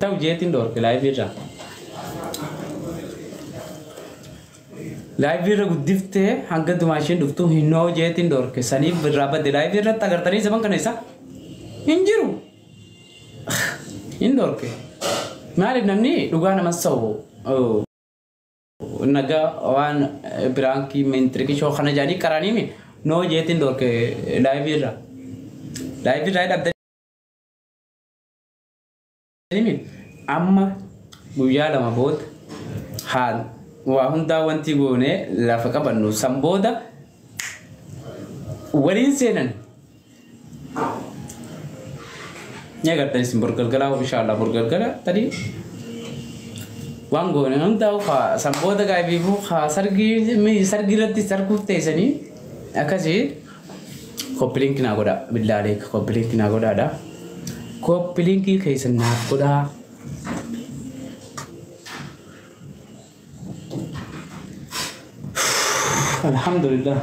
ta'u jeetiin dhoorke laayivii irraa. Laayivii irra guddiftee hanga dumaashiin dhuftuu hinnoo jeetiin dhoorke saniif irraa badde laayivii irratti agartanii zaman kana isa hin jiru. Hin dhoorke. Maaliif namni dhugaa namas ta'u nagaa waan biraankii mintirikii shoo kana jaanii qaraniimi noo jeetiin dhoorke laayivii irraa. Laayivii irraa dhabdanii amma guyyaa lama booda haal waa hundaa wanti goone lafa qabannu san booda waliin seenan ni agartan isin borgalgalaa inshallah borgalgala tadi waan goone hundaa haa san booda gaabiifu haa sargii sargii irratti sarkuuf teessanii akkasii koppilinkii naa godha billaalee koppilinkii naa godhaadha koppilinkii keessan naaf godhaa Alhamdulillah.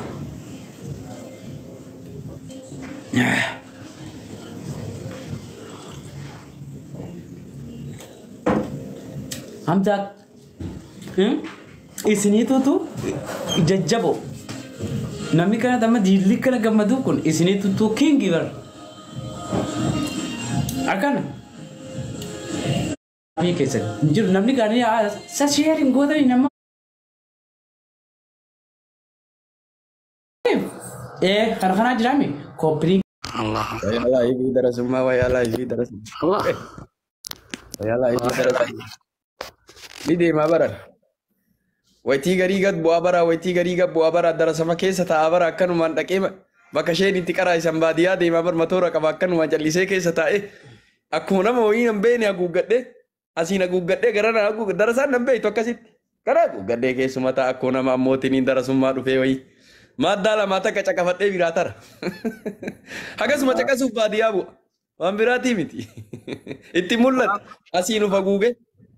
Hamza isiniitutu jajjabo namni kana damma diilli kana gammadu kun isiniitutu kingi bar akkana Biyya keessatti hin jiru namni gaanii sa sheerin gootanii nama eh kana kanaa jiraame kooppirii Allah. Wayalah ibu darasumma wayalah ibu darasumma. Allah. Wayalah ibu darasumma. Ni deemaa baran. Waytii garii gad bu'aa bara waytii garii gad bu'aa bara darasama keessa taa'aa bara akkanumaan dhaqee bakka isheen itti qaraa isan baadiyyaa deemaa bar matoora qaba akkanumaan callisee keessa taa'ee akkuma nama wayii hin beekne haguuggadhee asiin haguuggadhee gara na haguuggadhee darasaan hin beektu akkasitti gara haguuggadhee keessuma ta'a akkuma nama ammootiin darasummaa dhufee wayii. Maddaa lamaa takka caqafadhee biraa tara. Akkasuma caqasuuf baadiyyaa bu'a. Waan biraatii miti. Itti mul'ata. Asiin ufa guuge.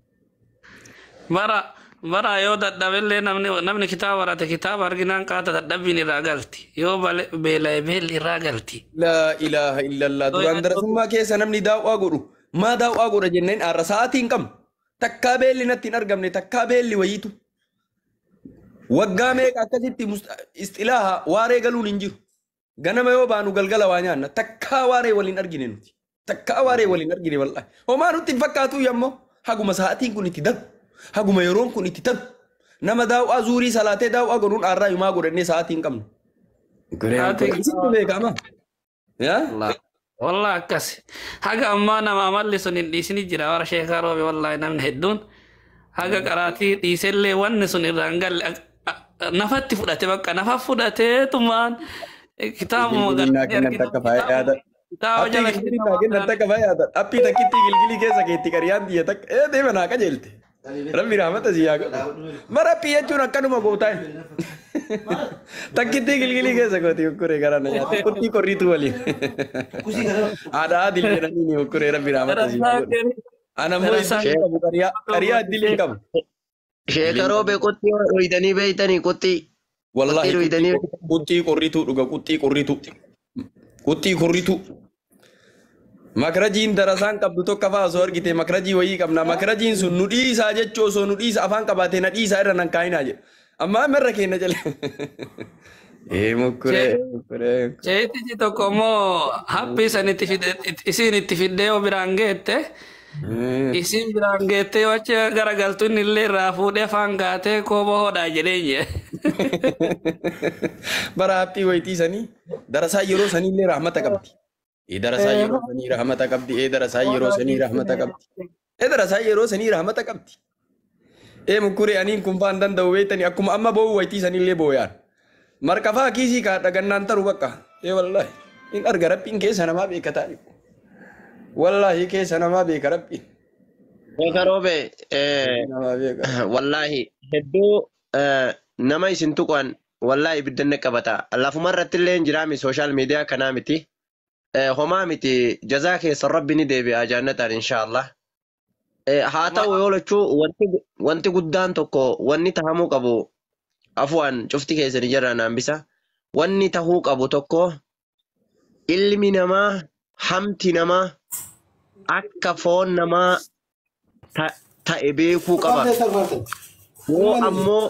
Bara bara yoo dadhabillee namni namni kitaaba barate kitaaba arginaan qaata dadhabbiin irraa galti. Yoo bale- beela'e beelli irraa galti. Laa ilaaha illallah. Duraan darasummaa keessa namni daawwaa godhu. Maa daawwaa godha jenneen har'a sa'aatii hin qabnu. Takkaa beelli natti hin argamne takkaa beelli wayiitu. Waggaa meeqa akkasitti musta- isxilaaha waaree galuun hin jiru. Ganama yoo baanu galgala waa nyaanna. Takkaa waaree waliin argine nuti. Takkaa waaree waliin argine wallahi. Homaa nutti hin fakkaatu yammoo haguma sa'aatiin kun itti darbu. Haguma yeroon kun itti darbu. Nama daawwaa zuurii salaatee daawwaa godhuun har'aa himaa godhannee sa'aatii hin qabnu. Sa'aatii- Isitti beekama. Yaa? Allah. Wallah akkas. Haga ammaa nama amalli sun hin dhiisini jira warra sheekaa roobe wallahi namni hedduun. Haga qaraatii dhiisellee wanni sun irraa hin galle ak- a- nafatti fudhate bakka nafa fudhatee tumaan kitaabuma Gilgiliin kennan takka faayaadha. kitaaba Appii jala gilgiliin kennan takka faayaadha. Appii takkitti gilgilii keessa keetti qariyaan biyya takka. Ee deema naa qajeelte. Rabbi rahmata si yaa godhu. Mara appii jechuun akkanuma gootaa. Takkitti gilgilii keessa gooti ukkuree gara na nyaata. Qurxii qorriitu waliin. Haadha adil jedhanii ni ukkuree rabbi rahmata si yaa godhu. Ana immoo isaan qabu qariyaa qariyaa addilee qabu. Sheekaroo beekutti dhuyidanii beeytanii quxxii. Wallahi Quxxii dhuyidanii quxxii qorriitu dhuga quxxii qorriitu. Quxxii qorriitu. Makrajiin darasaan qabdu tokko fa'aa osoo argite makrajii wayii qabna. Makrajiin sun nu dhiisaa jechuu osoo nu dhiisa afaan qabaate na dhiisaa irra nan kaayinaa jedha. Amma amarra keenya jala. Ee mukkuree mukkuree. Ceetichi tokko immoo haphii san itti fide isiin itti fiddee yoo biraan geette isiin biraan geette yoo achi garagaltu inni illee irraa fuudhee afaan gaatee kooba hodhaa jedheen jee. Bara haphii wayitii sanii darasaa yeroo sanii illee rahmata qabdi. Ee darasaa yeroo sanii rahmata qabdi. Ee darasaa yeroo sanii rahmata qabdi. Ee darasaa yeroo sanii rahmata qabdi. Ee mukkuree aniin kun faan danda'u beektanii akkuma amma boo'u wayitii sanii illee boo'aan. Marqafaa kiisii kaadha gannaan taru bakka. Ee wallaahi. In arga rabbiin keessa namaa beeka taa'e. Wallaahi keessa namaa beeka rabbiin. Sheekaroo bee Namaa beeka. wallaahi hedduu eh, nama isin tuqan wallaahi ibiddanne qabata. Lafuma irratti illee hin jiraami sooshaal miidiyaa kanaa miti. Eh, Homaa miti jazaa keessa rabbi ni deebi'a jannataan inshaallah. Eh, Haa ta'u yoo lachuu wanti wanti guddaan tokko wanni tahamuu qabu afuwaan cufti keessanii jira naambisa. Wanni tahuu qabu tokko ilmi namaa hamti namaa akka foon namaa ta- ta'e beekuu qaba. Yoo ammoo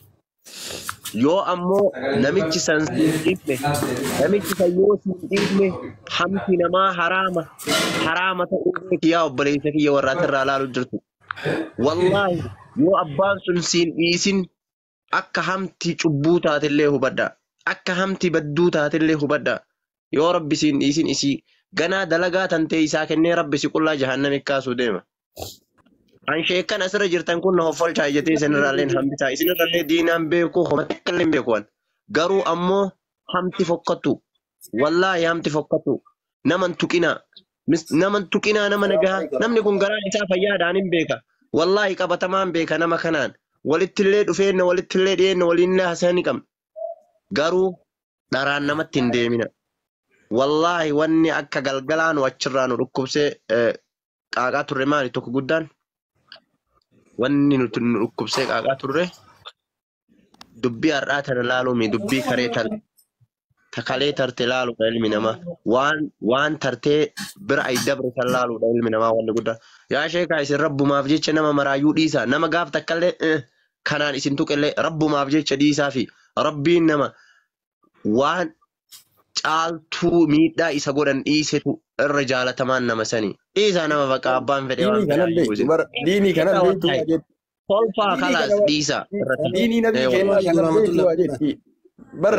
yoo ammoo namichi san siin dhiifne namichi san yoo siin dhiifne hamti namaa haraama haraama ta'uu beeki yaa obboleessa kiyya warraata irraa ilaaluu jirtu. Wallaahi yoo abbaan sun siin dhiisin akka hamti cubbuu taatellee hubadha. Akka hamti badduu taatellee hubadha. Yoo rabbi siin dhiisin isii ganaa dalagaa tantee isaa kennee rabbi si qullaa jahannami kaasuu deema. An sheekan asirra jirtan kun na hoffolchaa jettee isinirraallee hambisaa. Isinirraallee diinaan beeku homa takkallee hin beeku waan. Garuu ammoo hamti fokkatu. Wallaahi hamti fokkatu. Naman tuqinaa. Mis- Naman tuqinaa nama nagaa. Namni kun garaan isaa fayyaadhaan hin beeka. Wallaahi qabatamaan beeka nama kanaan. Walittillee dhufeenna walittillee dhiyeenna waliinillee haasa'anii qabna. Garuu dharaan namatti hin deemina. Wallaahi wanni akka galgalaa nu achirraa nu dhukkubsee eh, qaaqaa turre maali tokko guddaan? wanni nuti nu dhukkubsee qaaqaa turre dubbii har'aa tana laaluumi dubbii karee tan takalee tarte laaluudha ilmi namaa waan waan tartee bira ay dabre san laaluudha ilmi namaa wanni guddaa yaa sheekaa isin rabbumaaf jecha nama maraayyuu dhiisaa nama gaaf takkallee eh, kanaan isin tuqillee rabbumaaf jecha dhiisaa fi rabbiin nama waan caaltuu miidhaa isa godhan dhiisetu irra jaalatamaan nama sanii dhiisaa nama bakka abbaan fedhee waan diinii kanan fedhaayyuu beektu isin bara diinii kanan beektu waa jetti kolfaa diinii kalaas kana dhiisaa irratti diinii nabii Eh, kennaa kanan beektu waa jetti bar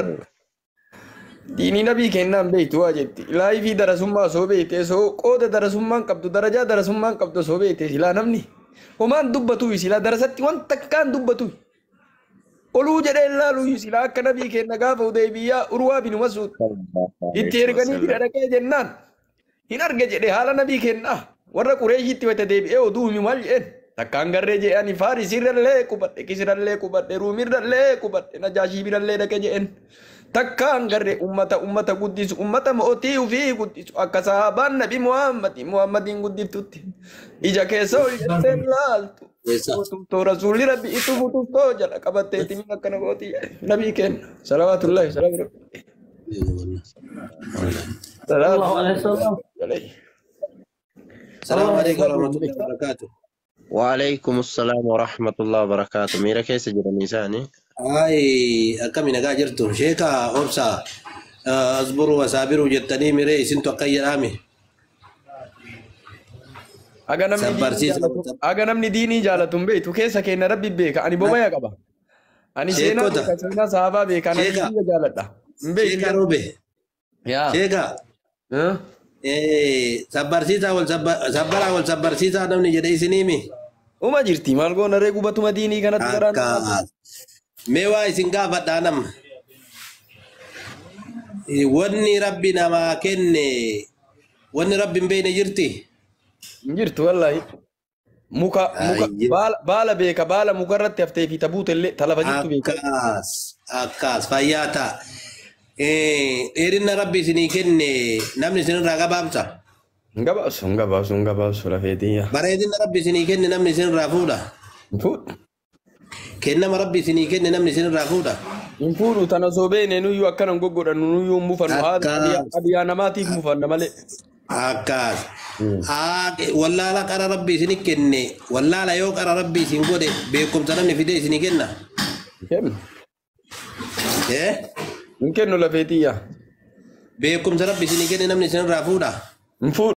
diinii nabii kennaan beektu waa jetti laayifii darasummaa soo beekte soo qooda darasummaan qabdu darajaa darasummaan qabdu soo beekte silaa namni homaan dubbatu silaa darasatti wanta akkaan dubbatu oluu jedhee laalu silaa akka nabii kenna gaafa deebiyaa urwaa binu masuud itti erganii bira dhaqee jennaan hin arge jedhe haala nabii kennaa warra qureeshitti wata deebi'ee oduu himi maal jedhen takkaan garree jedhani faarisirrallee qubadhe kisirallee qubadhe ruumirrallee qubadhe najaashii birallee dhaqe jedhen takkaan garree ummata ummata guddisu ummata mootii ufii guddisu akka sahabaan nabi muhammadi muhammadiin guddiftutti ija keessa ol jettee laaltu Utubtoo rasuulli rabbi itti futuftoo jala qabattee ittiin akkana gootii nabii kenna salawaatullahi salaamu rabbi الله عليه وسلم عليه السلام عليكم ورحمة الله وبركاته وعليكم السلام ورحمة الله وبركاته ميرا كيس جرى نيساني هاي أكمل نجا جرتو شيكا أوبسا أصبروا وصابروا جتني ميري سنتو قير آمي Aga namni diinii Sabbarsiisa. jaalatu- aga namni diinii jaalatu hin beektu keessa keenya rabbi beeka ani bobaya qaba ani seenaa Sheekota. beeka seenaa sahabaa beeka ani Sheeka. biyya jaaladha hin شيكا beektu روبي yaa شيكا Huh? إيه sabbarsiisaa wal sabba- sabbaraa wal sabbarsiisaa namni jedhe isiniimi uma jirti maal goona ree gubatuma diinii kanatti garaan akka mee waa isin gaafadhaa nama Eh, wanni rabbi namaa kenne wanni rabbi hin beekne jirti hin jirtu wallahi muka muka Ayye. baala baala beeka baala mukarratti haftee fi tabuuta illee talafa jirtu beeka akkas akkas fayyaa ta'a Eh, dheerina rabbi isinii kenne namni isinirraa gabaabsa hin gabaabsu hin gabaabsu hin gabaabsu lafeetiyya bareedina rabbi isinii kenne namni isinirraa fuudha hin fuudhu kennama rabbi isinii kenne namni isinirraa fuudha hin fuudhu tana osoo beene nuyyuu akkanan goggodhannu nuyyuu hin mufannu Akkas. haadha adiyaa namaatiif mufanna malee akkas Haa, wallaala qara rabbi isinii kenne wallaala yoo qara rabbi isin godhe beekumsa namni fide isinii kenna kennu Eh? hin kennu lafeetiyya beekumsa rabbi isinii kenne namni isinirraa fuudha hin fuudhu